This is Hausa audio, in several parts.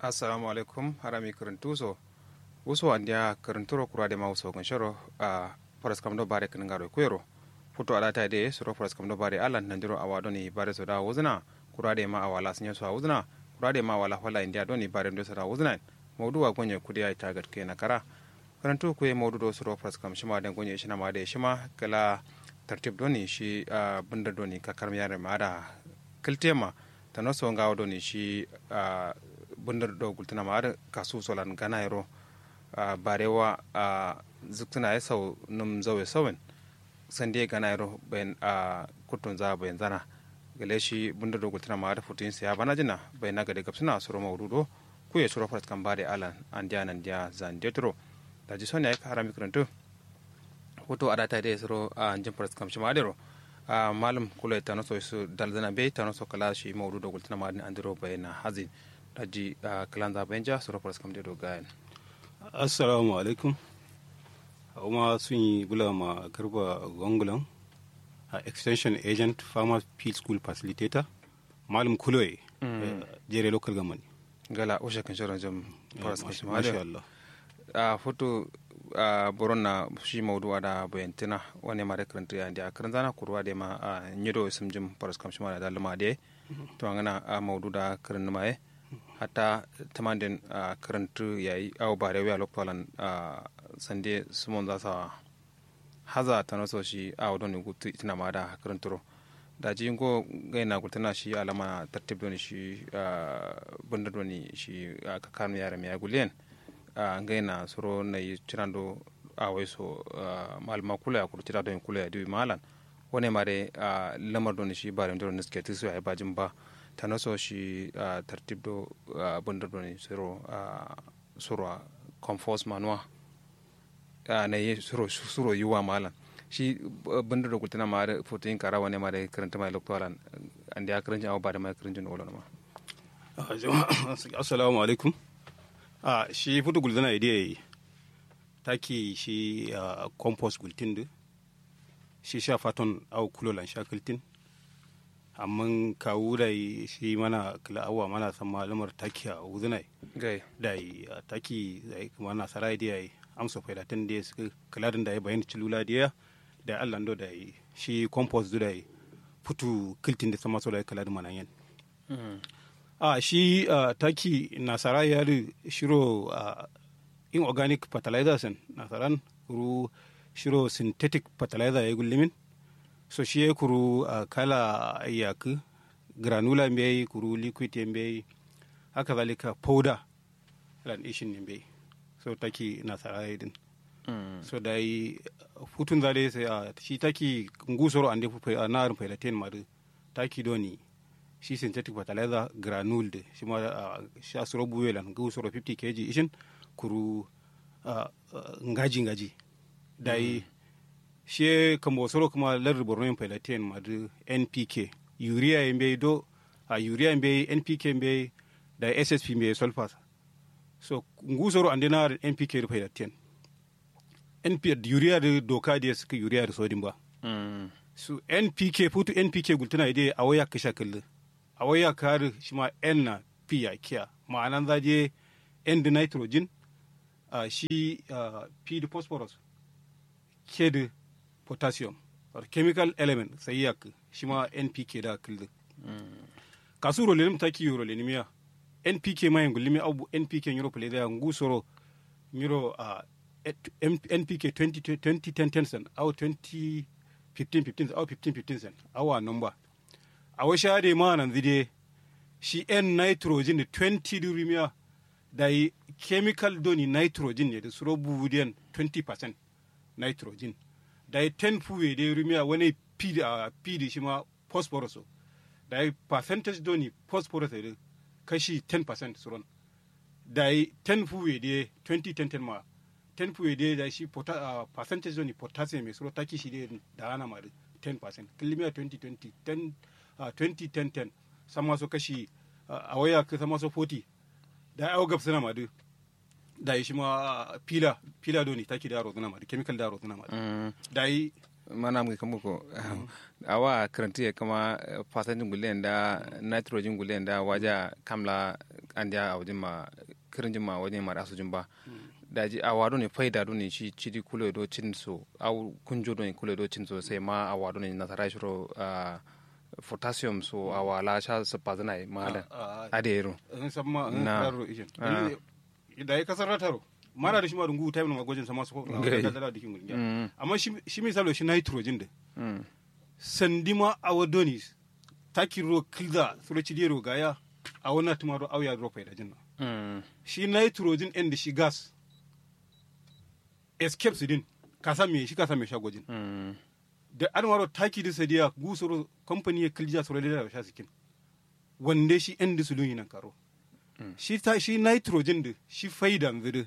assalamu alaikum harami karantuso wuso andia karanturo kurade ma wuso ganshoro a foras kam do bare kan ngaro kuyero futo alata de soro foras kam do bare alan nandiro awado ni bare so da wuzna kurade ma awala snya so wuzna kurade ma wala wala india do ni bare ndo so da wuzna mawdu wa gonye kudi ay tagat ke na kara karantu ku mawdu do soro foras kam shima den gonye shina ma de shima kala tartib do ni shi bunda do ni kakar miyare ma da kiltema tano so ngawo do ni shi bundar do gultuna ma da kasu solan gana yaro barewa zuktuna ya sau num zawe sawin sande gana yaro bayan kutun za bayan zana gale shi bundar do gultuna ma da futin ya bana jina bayan naga da gapsuna suro mawdudo ku ya suro farat kan bare alan an dia nan dia zan detro da ji sonya ka harami karanto hoto adata da suro a jin farat kam shi ma dero a malam kula ta naso su dalzana bai ta naso kala shi mawdu da gultuna ma an diro bayan hazin daji kalanza bayan ja suro farat kam dedo gayan assalamu alaikum kuma sun yi gula ma garba gongulan a extension agent farmer field school facilitator malam kuloye jere local government gala ushe kan shirin jam faras kashi masha Allah a foto a boron na shi maudu da bayantina wani ma da karanta ya da karan zana kurwa da ma a nyido sim jim faras kamshi ma da luma da to an gana a maudu da karan ma hatta tamandin a karantu yayi aw bare wa loktolan a sande sumon za sa haza ta naso shi a wadon gutu itina ma da karanturo da ji go gaina gutana shi alama tartib doni shi bunda doni shi ka kanu yara mai gulen a gaina soro na yi cirando a wai so malama kula ya kurci don kula ya dubi malan wani mare lamar doni shi bare doni niske tisu ya bajin ba ta naso shi tartib do bunda doni soro soro compost manuwa na yi suro yiwa malan shi bunda da kultina ma da fotoyin kara wani ma da karanta mai loktoran an da ya karanci abu ba da mai karancin olo ma assalamu alaikum a shi foto gulzana idea yi taki shi compost gultin da shi sha faton au kulolan sha kultin amma kawo da shi mana kila awa mana san malamar taki a wuzina gai da yi taki zai kuma na sarai da yi amsa faidatan da suka kaladin da ya bayan cilula da ya da allah ndo da yi shi compost da yi futu kiltin da sama so da ya kaladin manan yan a shi taki nasara ya da shiro inorganic fertilizers nasaran kuru shiro synthetic fertilizer ya gullimin so shi ya kuru kala yaku granular mbai kuru liquid mbai haka zalika powder ran ishin ne mbai so taki nasara din so da yi futun zare sai a shi taki ngusoro ande a narin failaten madu taki doni shi synthetic fertilizer granule de shi ma shi asuro buwelan ngusoro 50 kg ishin kuru ngaji ngaji da yi shi kamo soro kuma lar borno yin failaten madu npk urea yin bai do a urea yin bai npk yin bai da ssp yin bai sulfur so ngusoro ande na npk rufe da ten np urea da doka da suka urea da sodin ba so npk putu npk gultuna ide a waya kasha kallu a waya kar shi ma n na p ya kiya ma'anan zaje n da nitrogen uh, shi uh, p da phosphorus k da potassium or chemical element sai ya shi ma npk da kallu kasu rolenim taki rolenimiya npk ma yangu limi abu npk nyuro pele da ngu soro nyuro uh, npk 20 20 10 cent au 20 15 15 au 15 15 cent awa number awa shade ma nan zide shi n nitrogen 20 durimiya da yi chemical doni nitrogen ne da suro bubudiyan 20% nitrogen da yi 10 fuwe da rumiya wani p da p da shi ma phosphorus da yi percentage doni phosphorus da kashi 10% suron da yi 10 fuwe da 2010 ma 10 fuwe da da shi uh, percentage doni potassium mai suro taki shi da ana ma 10% kilimiya 2020 10 uh, 2010 10 sama so kashi uh, a waya ka sama so 40 da ya gab suna madu da yi shi ma pila pila doni taki da rozuna madu chemical da rozuna madu da yi mana mu kamu ko awa karanti ya kama fasantin gulen da nitrogen gulen da waja kamla an dia a wajen ma kirin ma wajen ma da su jin ba daji a wado ne faida do ne shi cidi kulo do cin so au kunjo do ne kulo do cin so sai ma a wado ne nasara shiro potassium so a wala sha su pazana ma da adero in samma in Na. raro ishin da ya kasar rataro mara da shi ma dungu time na magojin sama su ko Ngai. da da dikin gurin Mm. amma shi shi misalo shi nitrogen da Mm. sandima a wadoni takiro kilda suroci dero gaya a wannan tumaro auya drop da jinna Mm. shi nitrogen ɗin da shi gas escape su din ka san me shi ka san me shagojin Mm. da an waro taki da sadiya gusoro company ya kilja soro da sha sikin wande shi ɗin da sulun yinan karo shi ta shi nitrogen da shi faidan zuru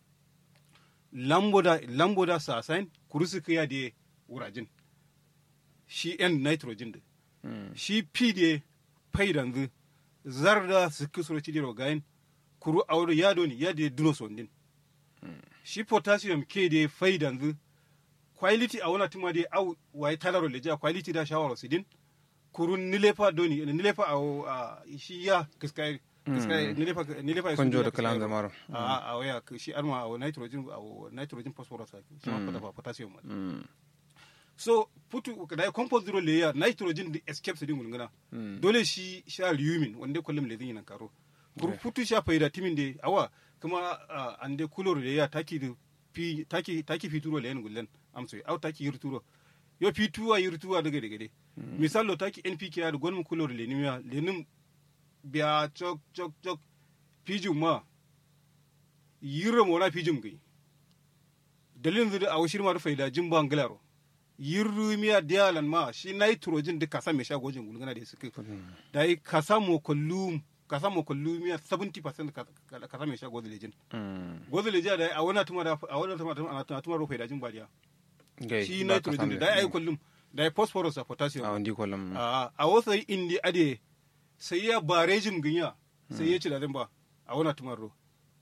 lamboda lamboda sasain kurusu kiya da wurajin shi ɗin nitrogen da Mm. shi p da faidan zu zarda su kisoro ci diro gayin kuru aure ya doni ya da duno sondin shi potassium ke da faidan zu quality a wana tuma da au wai talaro leja quality da shawara sidin kuru nilefa doni nilefa a shi ya kiskai kiskai nilefa nilefa Kunjo da kalan zamaro. a a waya shi arma a nitrogen a nitrogen phosphorus shi ma potassium Mm. so putu da ya compost zero layer nitrogen da escape su dingun gana dole shi sha lumin wanda kullum le zin karo kuru putu sha faida timin de awa kuma ah, an de kulor layer taki da fi taki taki fituro le yan gullen amso au taki yirturo yo fituwa yirtuwa daga daga de misalo taki npk ya da gonmu kulor le nimya le nim biya chok chok chok fijum ma yirra mo na fijum gai dalilin da a washir ma da faida jin ban galaro yirru miya dialan ma shi nitrogen da kasa mai shagojin gulgana da suke da yi kasa mo kullum kasa mo kullum miya 70% ka- ka- kasa mai shagojin lejin Mm. gozin lejin da a wani tuma da a wani tuma da tuma da faida jin badiya Gai, shi ba ka nitrogen san da me. da yi kullum da yi phosphorus a potassium a wandi kolum a a wasu indi ade sai ya barejin ginya sai ya ci da ba a wani tumaro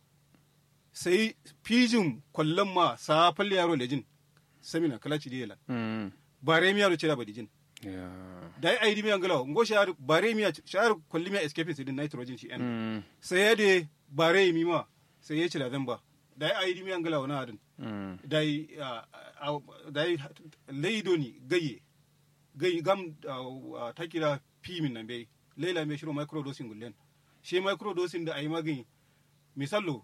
sai fijin kwallon ma sa falle yaro lejin samina kala ci diyela Mm. bare miya ce da badijin Ya. da ai aidi miya ngalaw ngo shar bare miya shar kwalli miya escape sidin nitrogen shi en Mm. sai ya de bare mi ma sai ya ci da ba da ai aidi miya ngalaw na adin Mm. dai dai leido ni gaye gaye gam ta kira pimin nan bai leila mai shiro microdosing gullen shi microdosing da ayi magani misalo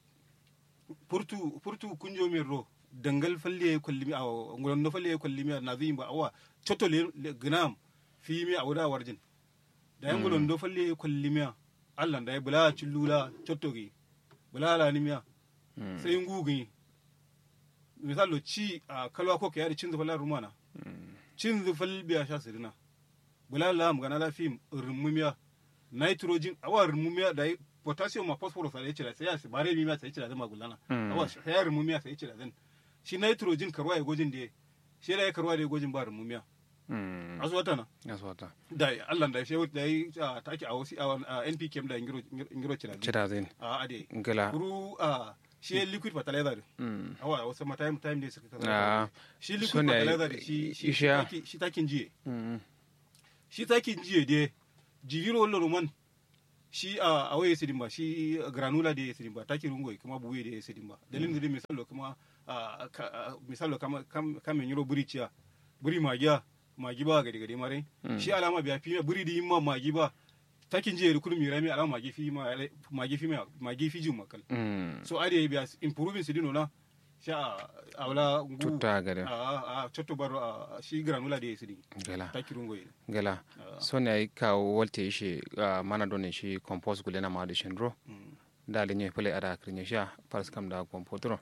furtu furtu kunjo min ro dangal falle kullimi a ngulon no falle kullimi na zin ba awa choto le le- gnam fi mi a wada warjin da yan ngulon do falle kullimi Allah da ya bula chillula choto gi bula la ni miya sai ngugi misalo ci a kalwa ko kayari cin zufal rumana cin zufal biya sha sirina bula la mu gana la fim rumumiya nitrogen awa rumumiya da yi potassium ma phosphorus da yace da sai ya bare mi ma sai yace da zama gulana Mm. awa sai ya rumumiya sai yace da zan shi nitrogen karwa ya gojin da shi da ya karwa da ya gojin ba rumumiya Mm. azu wata na Ya so ta. da Allah da shi da yi take a wasu a NPKM da ngiro ngiro cira Cida zin. a ade Ngala. kuru a shi liquid fertilizer Mm. awa wasu ma time time da suka Ah, kaza shi liquid sune fertilizer da shi shi isha. taki- shi takin jiye Mm. shi takin jiye de jigiro wallo roman shi a a waye sidin ba shi granula da sidin ba taki rungoy kuma buwe da sidin ba dalilin da misalo kuma a ka- a- misalo kama kam kamen yiro buri ciya buri magiya magi ba gade gade mare shi alama biya fi buri di ma magi ba takin jiye da kullum mirami alama magi fi ma magi fi ma magi fi jin makal Mm. so ade biya improving sidino na sha a wala ngu Tutta gade. a a cotto baro a shi granula da yesidi Ngala. takirungo ye Ngala. So ne ai ka walte shi ah, mana don shi compost gulena ma da shendro. Da le nye pele ada krinya sha paras kam da compotro.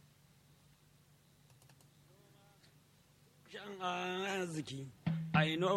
Shan arziki, I know